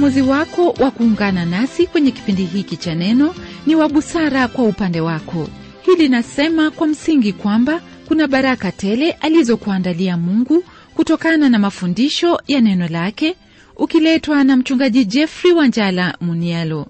uamuzi wako wa kuungana nasi kwenye kipindi hiki cha neno ni wa busara kwa upande wako hili nasema kwa msingi kwamba kuna baraka tele alizokuandalia mungu kutokana na mafundisho ya neno lake ukiletwa na mchungaji jeffrey wanjala munialo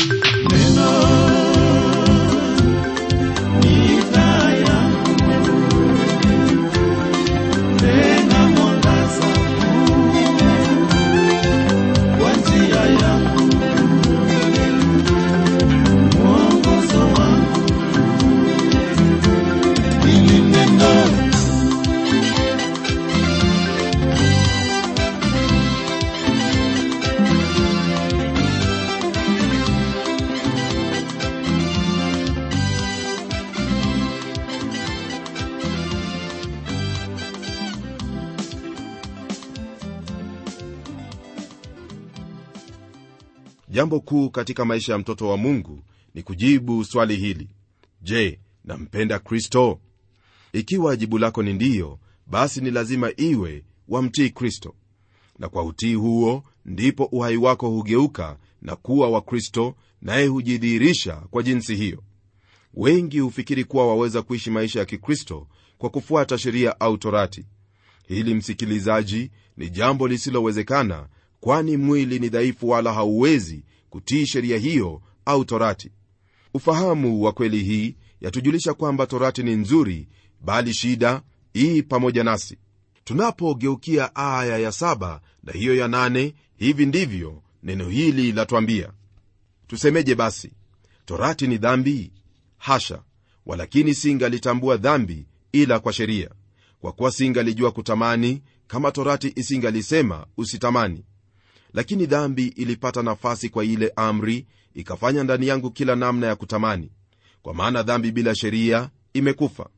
jambo kuu katika maisha ya mtoto wa mungu ni kujibu swali hili je nampenda kristo ikiwa jibu lako ni ndiyo basi ni lazima iwe wamtii kristo na kwa utii huo ndipo uhai wako hugeuka na kuwa wa kristo naye hujidhihirisha kwa jinsi hiyo wengi hufikiri kuwa waweza kuishi maisha ya kikristo kwa kufuata sheria au torati hili msikilizaji ni jambo lisilowezekana kwani mwili ni dhaifu wala hauwezi kutii sheria hiyo au torati ufahamu wa kweli hii yatujulisha kwamba torati ni nzuri bali shida ii pamoja nasi tunapogeukia aya ya saba na hiyo ya nane hivi ndivyo neno hili latwambia tusemeje basi torati ni dhambi hasha walakini singalitambua dhambi ila kwa sheria kwa kuwa singalijua kutamani kama torati isingalisema usitamani lakini dhambi ilipata nafasi kwa ile amri ikafanya ndani yangu kila namna ya kutamani kwa maana dhambi bila sheria imekufa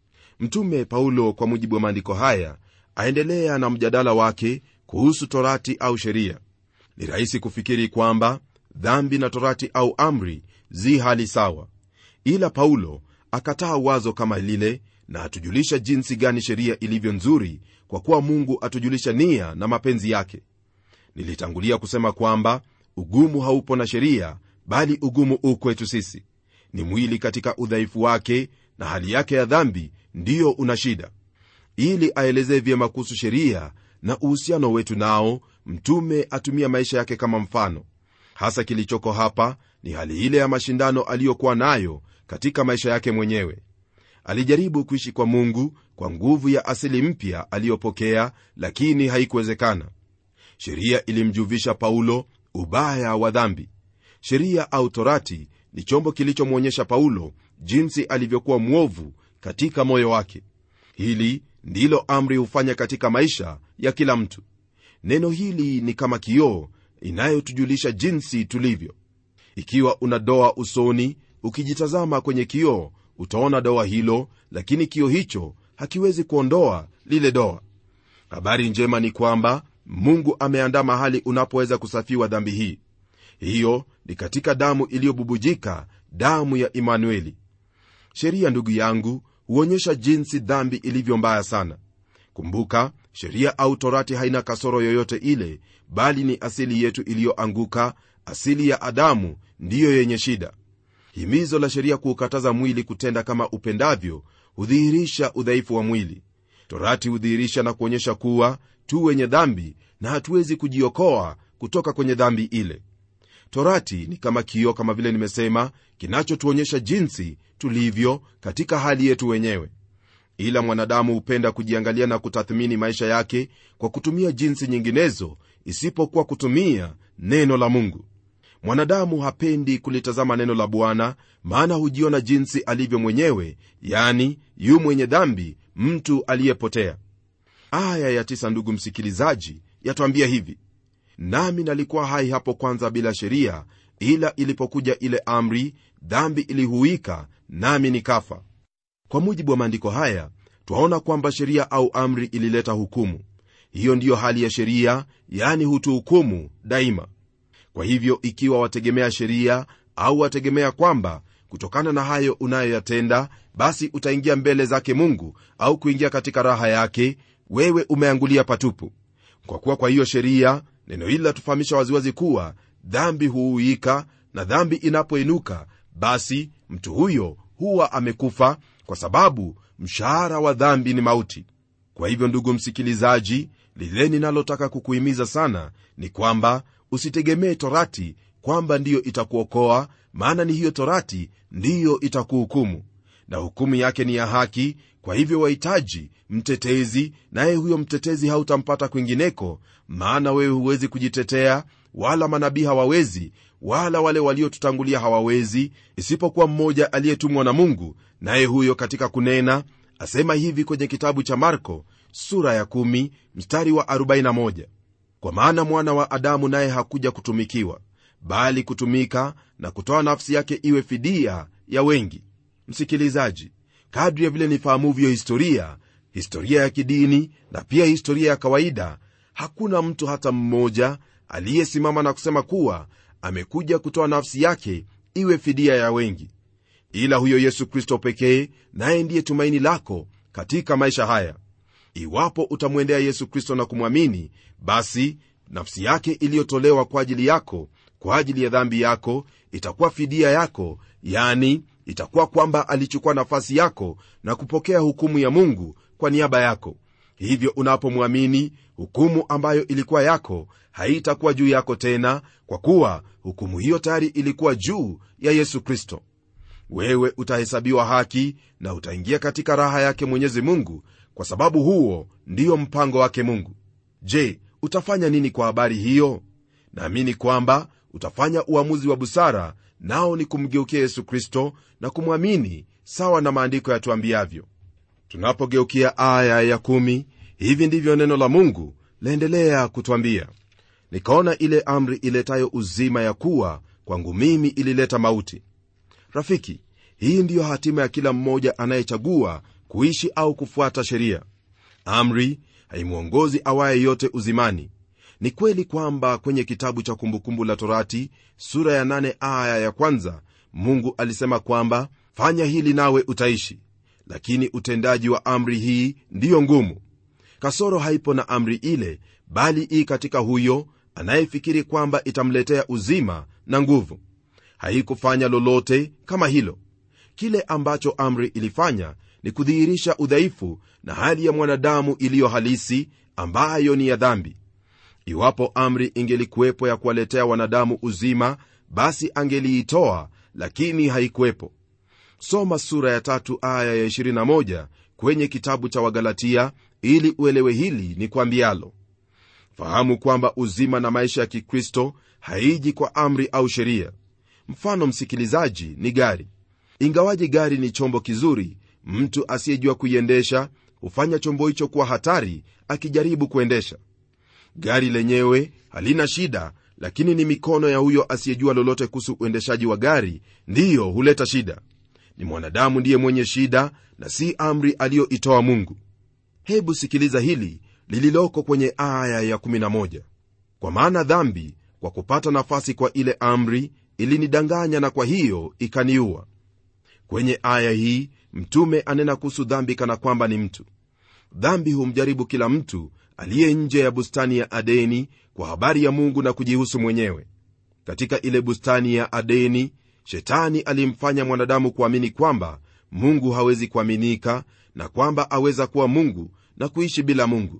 mtume paulo kwa mujibu wa maandiko haya aendelea na mjadala wake kuhusu torati au sheria ni rahisi kufikiri kwamba dhambi na torati au amri zi hali sawa ila paulo akataa wazo kama lile na atujulisha jinsi gani sheria ilivyo nzuri kwa kuwa mungu atujulisha nia na mapenzi yake nilitangulia kusema kwamba ugumu haupo na sheria bali ugumu u kwetu sisi ni mwili katika udhaifu wake na hali yake ya dhambi ndiyo una shida ili aelezee vyema kuhusu sheria na uhusiano wetu nao mtume atumia maisha yake kama mfano hasa kilichoko hapa ni hali ile ya mashindano aliyokuwa nayo katika maisha yake mwenyewe alijaribu kuishi kwa mungu kwa nguvu ya asili mpya aliyopokea lakini haikuwezekana sheria ilimjuvisha paulo ubaya wa dhambi sheria au torati ni chombo kilichomwonyesha paulo jinsi alivyokuwa mwovu katika moyo wake hili ndilo amri hufanya katika maisha ya kila mtu neno hili ni kama kioo inayotujulisha jinsi tulivyo ikiwa una doa usoni ukijitazama kwenye kioo utaona doa hilo lakini kioo hicho hakiwezi kuondoa lile doa habari njema ni kwamba mungu ameandaa mahali unapoweza kusafiwa dhambi hii hiyo ni katika damu iliyobubujika damu ya imanueli sheria ndugu yangu huonyesha jinsi dhambi ilivyo mbaya sana kumbuka sheria au torati haina kasoro yoyote ile bali ni asili yetu iliyoanguka asili ya adamu ndiyo yenye shida himizo la sheria kuukataza mwili kutenda kama upendavyo hudhihirisha udhaifu wa mwili torati hudhihirisha na kuonyesha kuwa tu wenye dhambi na hatuwezi kujiokoa kutoka kwenye dhambi ile torati ni kama kioo kama vile nimesema kinachotuonyesha jinsi tulivyo katika hali yetu wenyewe ila mwanadamu hupenda kujiangalia na kutathmini maisha yake kwa kutumia jinsi nyinginezo isipokuwa kutumia neno la mungu mwanadamu hapendi kulitazama neno la bwana maana hujiona jinsi alivyo mwenyewe yani yu mwenye dhambi mtu aliyepotea aya ya tisa ndugu msikilizaji yatwambia hivi nami nalikuwa hai hapo kwanza bila sheria ila ilipokuja ile amri dhambi ilihuika nami nikafa kwa mujibu wa maandiko haya twaona kwamba sheria au amri ilileta hukumu hiyo ndiyo hali ya sheria yani hutuhukumu daima kwa hivyo ikiwa wategemea sheria au wategemea kwamba kutokana na hayo unayoyatenda basi utaingia mbele zake mungu au kuingia katika raha yake wewe umeangulia patupu kwa kuwa kwa hiyo sheria neno hili latufahamisha waziwazi kuwa dhambi huuika na dhambi inapoinuka basi mtu huyo huwa amekufa kwa sababu mshahara wa dhambi ni mauti kwa hivyo ndugu msikilizaji lile ninalotaka kukuhimiza sana ni kwamba usitegemee torati kwamba ndiyo itakuokoa maana ni hiyo torati ndiyo itakuhukumu na hukumu yake ni ya haki kwa hivyo wahitaji mtetezi naye huyo mtetezi hautampata kwingineko maana wewe huwezi kujitetea wala manabii hawawezi wala wale waliotutangulia hawawezi isipokuwa mmoja aliyetumwa na mungu naye huyo katika kunena asema hivi kwenye kitabu cha marko sura ya 1 mstari wa 41 kwa maana mwana wa adamu naye hakuja kutumikiwa bali kutumika na kutoa nafsi yake iwe fidia ya wengi msikilizaji kadri ya vile nifahamuvyo historia historia ya kidini na pia historia ya kawaida hakuna mtu hata mmoja aliyesimama na kusema kuwa amekuja kutoa nafsi yake iwe fidia ya wengi ila huyo yesu kristo pekee naye ndiye tumaini lako katika maisha haya iwapo utamwendea yesu kristo na kumwamini basi nafsi yake iliyotolewa kwa ajili yako kwa ajili ya dhambi yako itakuwa fidia yako yani itakuwa kwamba alichukua nafasi yako na kupokea hukumu ya mungu kwa niaba yako hivyo unapomwamini hukumu ambayo ilikuwa yako haitakuwa juu yako tena kwa kuwa hukumu hiyo tayari ilikuwa juu ya yesu kristo wewe utahesabiwa haki na utaingia katika raha yake mwenyezi mungu kwa sababu huo ndiyo mpango wake mungu je utafanya nini kwa habari hiyo naamini kwamba utafanya uamuzi wa busara nao ni kumgeukia yesu kristo na kumwamini sawa na maandiko yatuambiavyo tunapogeukia aya ya kumi, hivi ndivyo neno la mungu laendelea kutwambia nikaona ile amri iletayo uzima ya kuwa kwangu mimi ilileta mauti rafiki hii ndiyo hatima ya kila mmoja anayechagua kuishi au kufuata sheria amri haimwongozi awaye yote uzimani ni kweli kwamba kwenye kitabu cha kumbukumbu la torati sura ya 8 aya ya kwanza mungu alisema kwamba fanya hili nawe utaishi lakini utendaji wa amri hii ndiyo ngumu kasoro haipo na amri ile bali ii katika huyo anayefikiri kwamba itamletea uzima na nguvu haikufanya lolote kama hilo kile ambacho amri ilifanya ni kudhihirisha udhaifu na hali ya mwanadamu iliyo halisi ambayo ni ya dhambi iwapo amri ingelikuwepo ya kuwaletea wanadamu uzima basi angeliitoa lakini haikuwepo soma sura ya tatu aya ya 21 kwenye kitabu cha wagalatia ili uelewe hili ni kwambialo fahamu kwamba uzima na maisha ya kikristo haiji kwa amri au sheria mfano msikilizaji ni gari ingawaji gari ni chombo kizuri mtu asiyejua kuiendesha hufanya chombo hicho kuwa hatari akijaribu kuendesha gari lenyewe halina shida lakini ni mikono ya huyo asiyejua lolote kuhusu uendeshaji wa gari ndiyo huleta shida ni mwanadamu ndiye mwenye shida na si amri aliyoitoa mungu hebu sikiliza hili lililoko kwenye aya ya 11 kwa maana dhambi kwa kupata nafasi kwa ile amri ilinidanganya na kwa hiyo ikaniua kwenye aya hii mtume anena kuhusu dhambi kana kwamba ni mtu dhambi humjaribu kila mtu aliye nje ya bustani ya adeni kwa habari ya mungu na kujihusu mwenyewe katika ile bustani ya adeni shetani alimfanya mwanadamu kuamini kwamba mungu hawezi kuaminika na kwamba aweza kuwa mungu na kuishi bila mungu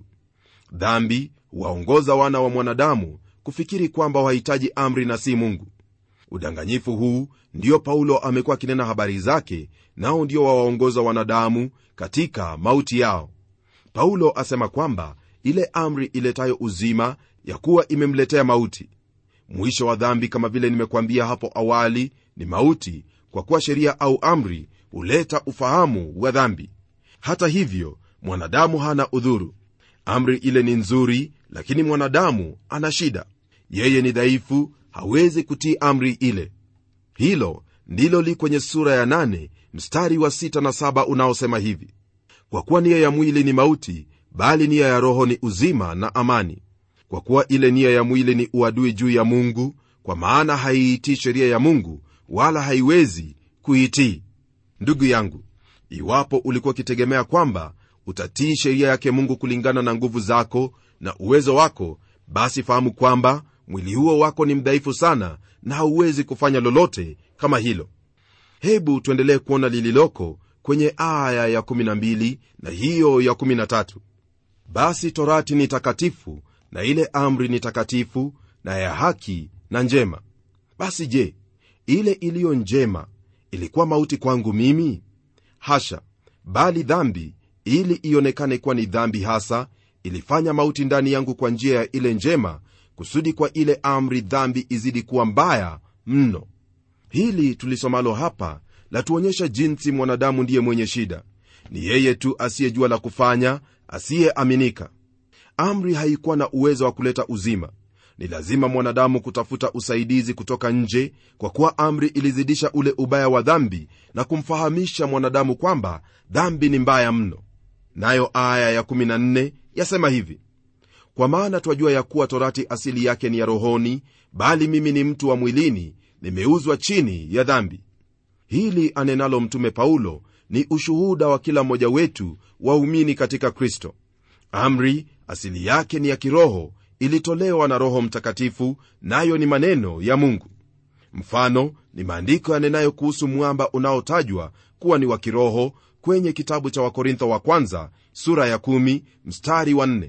dhambi huwaongoza wana wa mwanadamu kufikiri kwamba wahitaji amri na si mungu udanganyifu huu ndio paulo amekuwa akinena habari zake nao ndio wawaongoza wanadamu katika mauti yao paulo asema kwamba ile amri iletayo uzima ya kuwa imemletea mauti mwisho wa dhambi kama vile nimekuambia hapo awali ni mauti kwa kuwa sheria au amri huleta ufahamu wa dhambi hata hivyo mwanadamu hana udhuru amri ile ni nzuri lakini mwanadamu ana shida yeye ni dhaifu hawezi kutii amri ile hilo ndilo li kwenye sura ya 8 mstari wa 6 na 7 unaosema hivi kwa kuwa nia ya mwili ni mauti bali nia ya roho ni uzima na amani kwa kuwa ile nia ya mwili ni uadui juu ya mungu kwa maana haiitii sheria ya mungu wala haiwezi kuitii ndugu yangu iwapo ulikuwa ukitegemea kwamba utatii sheria yake mungu kulingana na nguvu zako na uwezo wako basi fahamu kwamba mwili huo wako ni mdhaifu sana na hauwezi kufanya lolote kama hilo hebu tuendelee kuona lililoko kwenye aya ya 12 na hiyo ya 13 basi torati ni takatifu na ile amri ni takatifu na ya haki na njema basi je ile iliyo njema ilikuwa mauti kwangu mimi hasha bali dhambi ili ionekane kuwa ni dhambi hasa ilifanya mauti ndani yangu kwa njia ya ile njema kusudi kwa ile amri dhambi izidi kuwa mbaya mno hili tulisomalo hapa latuonyesha jinsi mwanadamu ndiye mwenye shida ni yeye tu asiyejua la kufanya asiyeaminika amri haikuwa na uwezo wa kuleta uzima ni lazima mwanadamu kutafuta usaidizi kutoka nje kwa kuwa amri ilizidisha ule ubaya wa dhambi na kumfahamisha mwanadamu kwamba dhambi ni mbaya mno nayo aya ya14 yasema hivi kwa maana twajua ya kuwa torati asili yake ni ya rohoni bali mimi ni mtu wa mwilini nimeuzwa chini ya dhambi hili anenalo mtume paulo ni ushuhuda wa kila mmoja wetu waumini katika kristo amri asili yake ni ya kiroho ilitolewa na roho mtakatifu nayo ni maneno ya mungu mfano ni maandiko yanenayo kuhusu mwamba unaotajwa kuwa ni wa kiroho kwenye kitabu cha wakorintho wa kwanza sura ya 1 mstari wa 4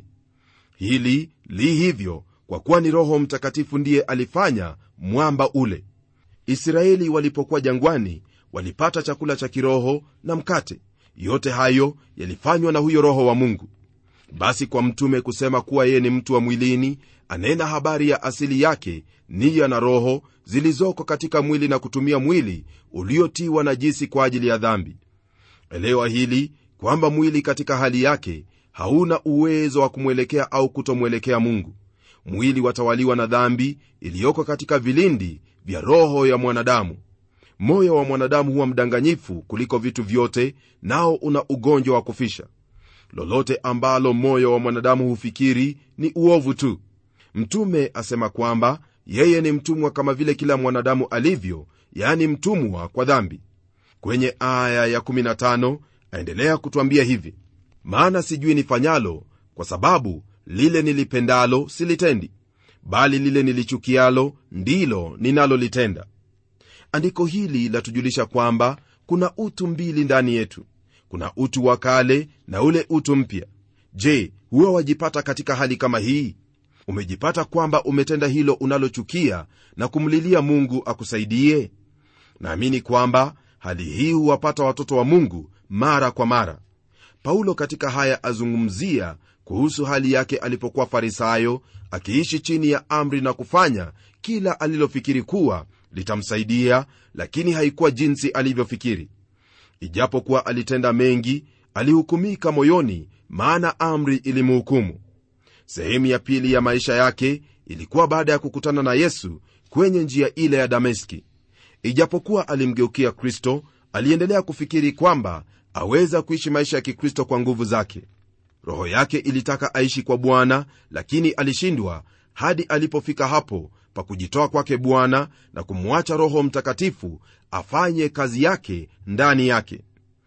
hili li hivyo kwa kuwa ni roho mtakatifu ndiye alifanya mwamba ule israeli walipokuwa jangwani walipata chakula cha kiroho na mkate yote hayo yalifanywa na huyo roho wa mungu basi kwa mtume kusema kuwa yeye ni mtu wa mwilini anena habari ya asili yake niya na roho zilizoko katika mwili na kutumia mwili uliotiwa najisi kwa ajili ya dhambi elewa hili kwamba mwili katika hali yake hauna uwezo wa kumwelekea au kutomwelekea mungu mwili watawaliwa na dhambi iliyoko katika vilindi vya roho ya mwanadamu moyo wa mwanadamu huwa mdanganyifu kuliko vitu vyote nao una ugonjwa wa kufisha lolote ambalo moyo wa mwanadamu hufikiri ni uovu tu mtume asema kwamba yeye ni mtumwa kama vile kila mwanadamu alivyo yani mtumwa kwa dhambi kwenye aya ya15 aendelea kutwambia hivi maana sijui nifanyalo kwa sababu lile nilipendalo silitendi bali lile nilichukialo ndilo ninalolitenda andiko hili latujulisha kwamba kuna utu mbili ndani yetu kuna utu wa kale na ule utu mpya je huwa wajipata katika hali kama hii umejipata kwamba umetenda hilo unalochukia na kumlilia mungu akusaidie naamini kwamba hali hii huwapata watoto wa mungu mara kwa mara paulo katika haya azungumzia kuhusu hali yake alipokuwa farisayo akiishi chini ya amri na kufanya kila alilofikiri kuwa litamsaidia lakini haikuwa jinsi alivyofikiri ijapokuwa alitenda mengi alihukumika moyoni maana amri ilimhukumu sehemu ya pili ya maisha yake ilikuwa baada ya kukutana na yesu kwenye njia ile ya dameski ijapokuwa alimgeukia kristo aliendelea kufikiri kwamba aweza kuishi maisha ya kikristo kwa nguvu zake roho yake ilitaka aishi kwa bwana lakini alishindwa hadi alipofika hapo pa kujitoa kwake bwana na kumwacha roho mtakatifu afanye kazi yake ndani yake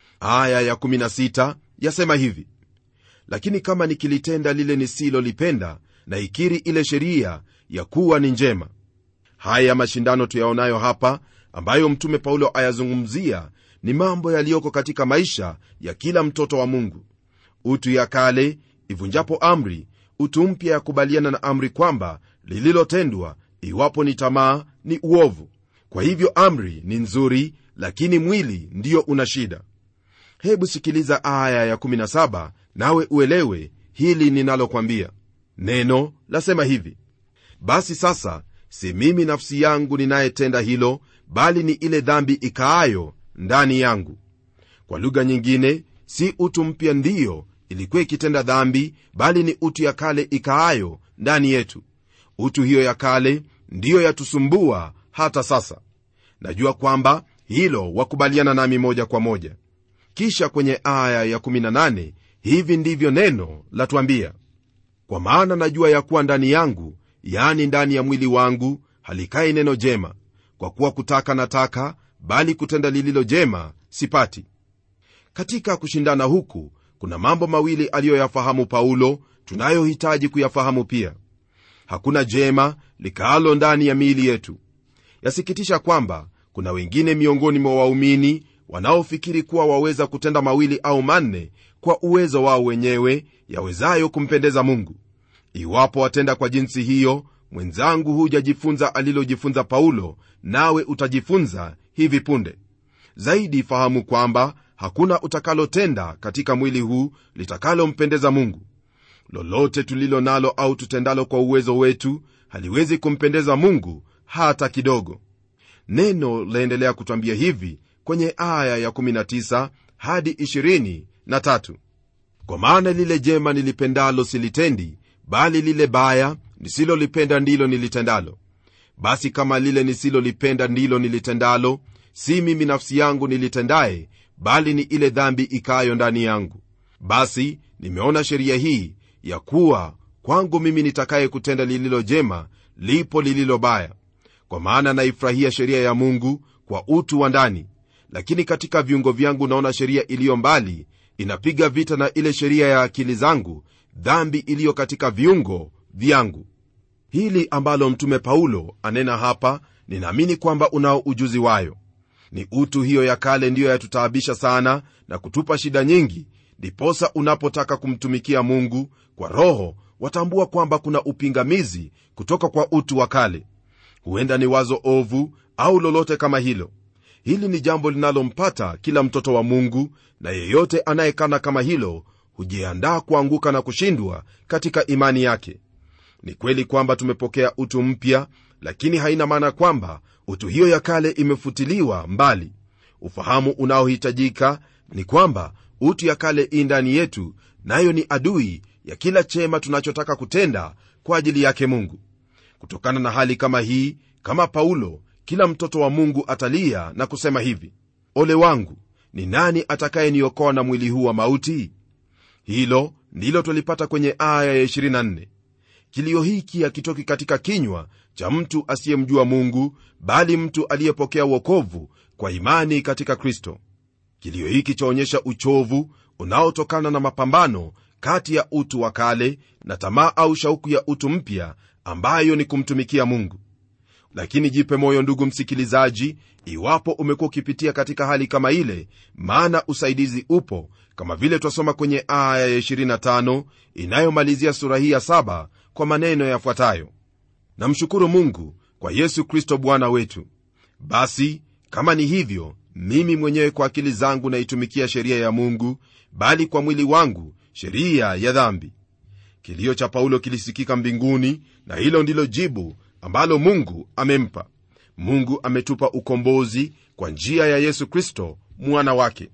aya ya16 yasema hivi lakini kama nikilitenda lile nisilolipenda na ikiri ile sheria ya kuwa ni njema haya mashindano tuyaonayo hapa ambayo mtume paulo ayazungumzia ni mambo yaliyoko katika maisha ya kila mtoto wa mungu utu ya kale ivunjapo amri utu mpya yakubaliana na amri kwamba lililotendwa iwapo ni tamaa ni uovu kwa hivyo amri ni nzuri lakini mwili ndiyo una shida hebu sikiliza aya ya17 nawe uelewe hili ninalokwambia neno lasema hivi basi sasa si mimi nafsi yangu ninayetenda hilo bali ni ile dhambi ikaayo ndani yangu kwa lugha nyingine si utu mpya ndiyo ilikuwa ikitenda dhambi bali ni utu ya kale ikaayo ndani yetu utu hiyo ya kale ndiyo yatusumbua hata sasa najua kwamba hilo wakubaliana nami moja kwa moja kisha kwenye aya ya18 hivi ndivyo neno latwambia kwa maana najua ya kuwa ndani yangu yani ndani ya mwili wangu halikai neno jema kwa kuwa kutaka nataka bali kutenda lililo jema sipati katika kushindana huku kuna mambo mawili aliyoyafahamu paulo tunayohitaji kuyafahamu pia hakuna jema likaalo ndani ya miili yetu yasikitisha kwamba kuna wengine miongoni mwa waumini wanaofikiri kuwa waweza kutenda mawili au manne kwa uwezo wao wenyewe yawezayo kumpendeza mungu iwapo watenda kwa jinsi hiyo mwenzangu hujajifunza alilojifunza paulo nawe utajifunza hivi punde zaidi fahamu kwamba hakuna utakalotenda katika mwili huu litakalompendeza mungu lolote tulilo nalo au tutendalo kwa uwezo wetu haliwezi kumpendeza mungu hata kidogo neno laendelea kutwambia hivi kwenye aya ya19 hadi 23 kwa maana lile jema nilipendalo silitendi bali lile baya nisilolipenda ndilo nilitendalo basi kama lile nisilolipenda ndilo nilitendalo si mimi nafsi yangu nilitendaye bali ni ile dhambi ikayo ndani yangu basi nimeona sheria hii ya kuwa kwangu mimi nitakaye kutenda lililo jema lipo lililo baya kwa maana naifurahia sheria ya mungu kwa utu wa ndani lakini katika viungo vyangu naona sheria iliyo mbali inapiga vita na ile sheria ya akili zangu dhambi iliyo katika viungo vyangu hili ambalo mtume paulo anena hapa ninaamini kwamba unao ujuzi wayo ni utu hiyo ya kale ndiyo yatutaabisha sana na kutupa shida nyingi ndiposa unapotaka kumtumikia mungu kwa roho watambua kwamba kuna upingamizi kutoka kwa utu wa kale huenda ni wazo ovu au lolote kama hilo hili ni jambo linalompata kila mtoto wa mungu na yeyote anayekana kama hilo hujiandaa kuanguka na kushindwa katika imani yake ni kweli kwamba tumepokea utu mpya lakini haina maana kwamba utu hiyo ya kale imefutiliwa mbali ufahamu unaohitajika ni kwamba utu ya kale i ndani yetu nayo ni adui ya kila chema tunachotaka kutenda kwa ajili yake mungu kutokana na hali kama hii kama paulo kila mtoto wa mungu atalia na kusema hivi ole wangu ni nani atakayeniokoa na mwili huu wa mauti hilo ndilo twalipata kwenye aya ya 24 kilio hiki hakitoki katika kinywa cha mtu asiyemjua mungu bali mtu aliyepokea uokovu kwa imani katika kristo kilio hiki chaonyesha uchovu unaotokana na mapambano kati ya utu wa kale na tamaa au shauku ya utu mpya ambayo ni kumtumikia mungu lakini jipe moyo ndugu msikilizaji iwapo umekuwa ukipitia katika hali kama ile maana usaidizi upo kama vile twasoma kwenye aya ya 25 inayomalizia sura hii ya 7 kwa maneno yafuatayo namshukuru mungu kwa yesu kristo bwana wetu basi kama ni hivyo mimi mwenyewe kwa akili zangu naitumikia sheria ya mungu bali kwa mwili wangu sheria ya dhambi kilio cha paulo kilisikika mbinguni na hilo ndilo jibu ambalo mungu amempa mungu ametupa ukombozi kwa njia ya yesu kristo mwana wake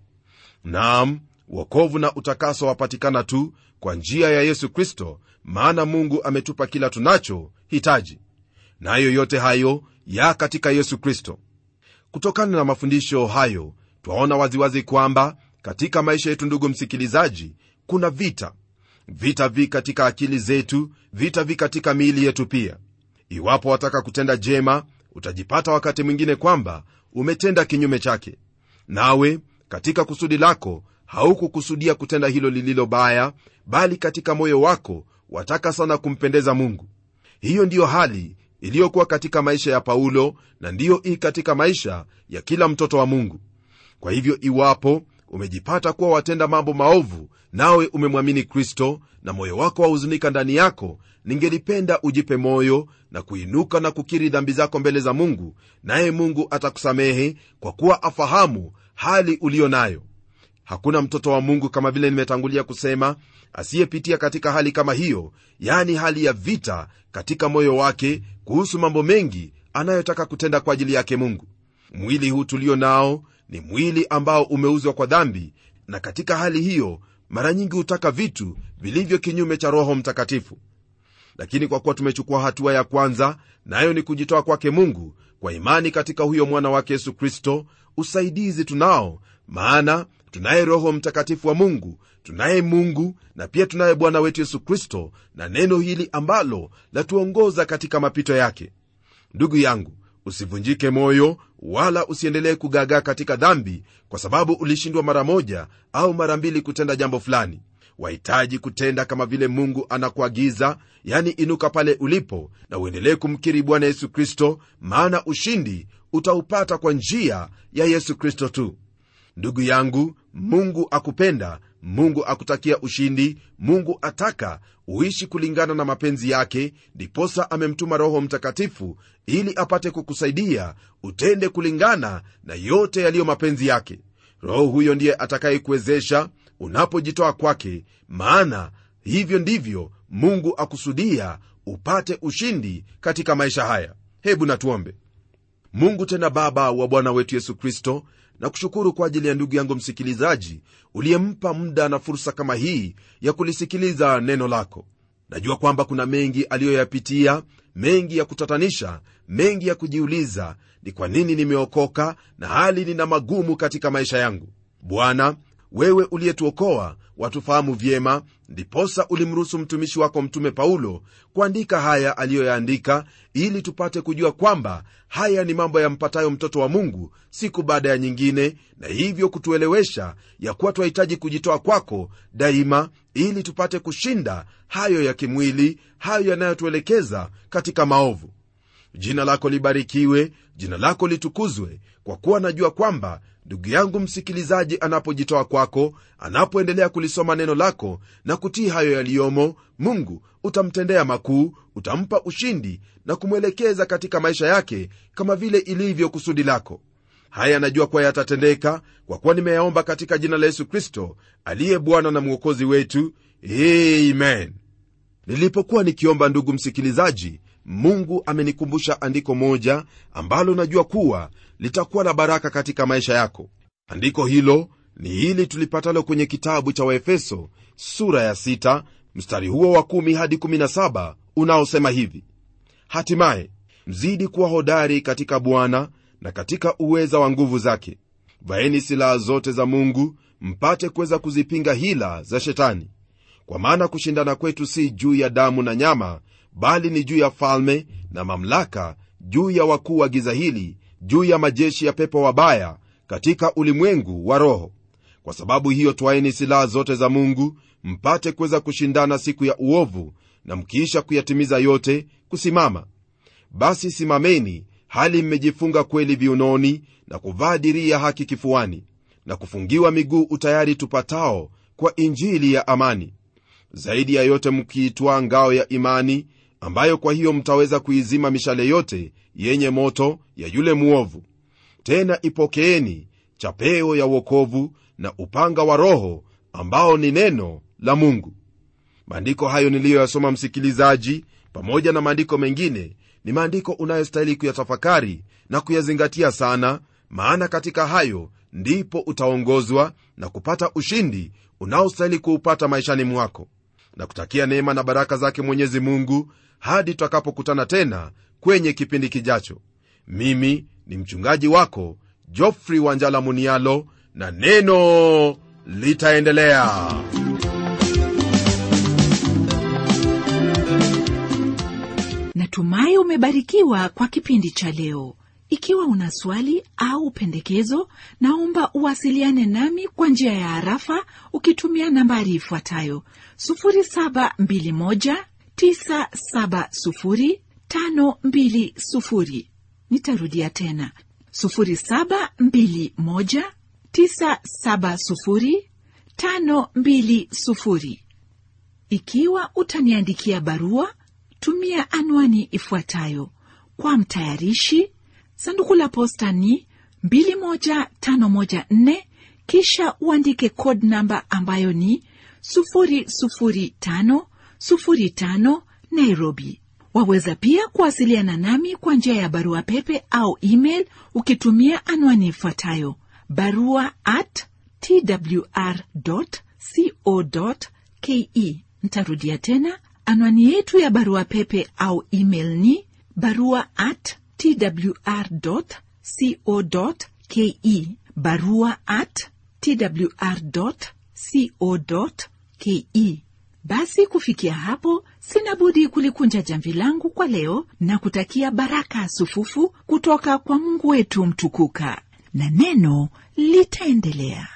naam wokovu na utakaso wapatikana tu kwa njia ya yesu kristo maana mungu ametupa kila tunacho hitaji nayo yote hayo ya katika yesu kristo kutokana na mafundisho hayo twaona waziwazi kwamba katika maisha yetu ndugu msikilizaji kuna vita vita vi katika akili zetu vita vi katika miili yetu pia iwapo wataka kutenda jema utajipata wakati mwingine kwamba umetenda kinyume chake nawe katika kusudi lako haukukusudia kutenda hilo lililo baya bali katika moyo wako wataka sana kumpendeza mungu hiyo ndiyo hali iliyokuwa katika maisha ya paulo na ndiyo ii katika maisha ya kila mtoto wa mungu kwa hivyo iwapo umejipata kuwa watenda mambo maovu nawe umemwamini kristo na moyo wako wahuzunika ndani yako ningelipenda ujipe moyo na kuinuka na kukiri dhambi zako mbele za mungu naye mungu atakusamehe kwa kuwa afahamu hali uliyo nayo hakuna mtoto wa mungu kama vile nimetangulia kusema asiyepitia katika hali kama hiyo yani hali ya vita katika moyo wake kuhusu mambo mengi anayotaka kutenda kwa ajili yake mungu mwili huu tulio nao ni mwili ambao umeuzwa kwa dhambi na katika hali hiyo mara nyingi hutaka vitu vilivyo kinyume cha roho mtakatifu lakini kwa kuwa tumechukua hatua ya kwanza nayo ni kujitoa kwake mungu kwa imani katika huyo mwana wake yesu kristo usaidizi tunao maana tunaye roho mtakatifu wa mungu tunaye mungu na pia tunaye bwana wetu yesu kristo na neno hili ambalo latuongoza katika mapito yake ndugu yangu usivunjike moyo wala usiendelee kugagaa katika dhambi kwa sababu ulishindwa mara moja au mara mbili kutenda jambo fulani wahitaji kutenda kama vile mungu anakuagiza yani inuka pale ulipo na uendelee kumkiri bwana yesu kristo maana ushindi utaupata kwa njia ya yesu kristo tu ndugu yangu mungu akupenda mungu akutakia ushindi mungu ataka uishi kulingana na mapenzi yake ndiposa amemtuma roho mtakatifu ili apate kukusaidia utende kulingana na yote yaliyo mapenzi yake roho huyo ndiye atakayekuwezesha unapojitoa kwake maana hivyo ndivyo mungu akusudia upate ushindi katika maisha haya hebu natuombe mungu tena baba wa bwana wetu yesu kristo na kushukuru kwa ajili ya ndugu yangu msikilizaji uliyempa muda na fursa kama hii ya kulisikiliza neno lako najua kwamba kuna mengi aliyoyapitia mengi ya kutatanisha mengi ya kujiuliza ni kwa nini nimeokoka na hali nina magumu katika maisha yangu bwana wewe uliyetuokoa watufahamu vyema ndiposa ulimruhusu mtumishi wako mtume paulo kuandika haya aliyoyaandika ili tupate kujua kwamba haya ni mambo yampatayo mtoto wa mungu siku baada ya nyingine na hivyo kutuelewesha ya kuwa twahitaji kujitoa kwako daima ili tupate kushinda hayo ya kimwili hayo yanayotuelekeza katika maovu jina lako libarikiwe jina lako litukuzwe kwa kuwa najua kwamba ndugu yangu msikilizaji anapojitoa kwako anapoendelea kulisoma neno lako na kutii hayo yaliyomo mungu utamtendea makuu utampa ushindi na kumwelekeza katika maisha yake kama vile ilivyo kusudi lako haya najua kuwa yatatendeka kwa kuwa nimeyaomba katika jina la yesu kristo aliye bwana na mwokozi wetu amen nilipokuwa nikiomba ndugu msikilizaji mungu amenikumbusha andiko moja ambalo najua kuwa litakuwa la baraka katika maisha yako andiko hilo ni hili tulipatalo kwenye kitabu cha waefeso sura ya 6 mstari huo wa 1 hadi 17 unaosema hivi hatimaye mzidi kuwa hodari katika bwana na katika uweza wa nguvu zake vaeni silaha zote za mungu mpate kuweza kuzipinga hila za shetani kwa maana kushindana kwetu si juu ya damu na nyama bali ni juu ya falme na mamlaka juu ya wakuu wa giza hili juu ya majeshi ya pepo wabaya katika ulimwengu wa roho kwa sababu hiyo twaeni silaha zote za mungu mpate kuweza kushindana siku ya uovu na mkiisha kuyatimiza yote kusimama basi simameni hali mmejifunga kweli viunoni na kuvaa dirii ya haki kifuani na kufungiwa miguu utayari tupatao kwa injili ya amani zaidi ya yote mkiitwaa ngao ya imani ambayo kwa hiyo mtaweza kuizima mishale yote yenye moto ya yule mwovu tena ipokeeni chapeo ya wokovu na upanga wa roho ambao ni neno la mungu maandiko hayo niliyoyasoma msikilizaji pamoja na maandiko mengine ni maandiko unayostahili kuyatafakari na kuyazingatia sana maana katika hayo ndipo utaongozwa na kupata ushindi unaostahili kuupata maishani mwako na kutakia neema na baraka zake mwenyezi mungu hadi tutakapokutana tena kwenye kipindi kijacho mimi ni mchungaji wako jofrey wanjala munialo na neno litaendelea natumai umebarikiwa kwa kipindi cha leo ikiwa una swali au pendekezo naomba uwasiliane nami kwa njia ya harafa ukitumia nambari ifuatayo 721970520 nitarudia tena 721970520 ikiwa utaniandikia barua tumia anwani ifuatayo kwa mtayarishi sanduku la posta ni 21514 kisha uandike code namba ambayo ni 00505 nairobi waweza pia kuwasiliana nami kwa njia ya barua pepe au email ukitumia anwani ifuatayo barua at twr co ke ntarudia tena anwani yetu ya barua pepe au email ni barua at twr co ke barua at twr co ke basi kufikia hapo sina budi kulikunja jamvi langu kwa leo na kutakia baraka sufufu kutoka kwa mungu wetu mtukuka na neno litaendelea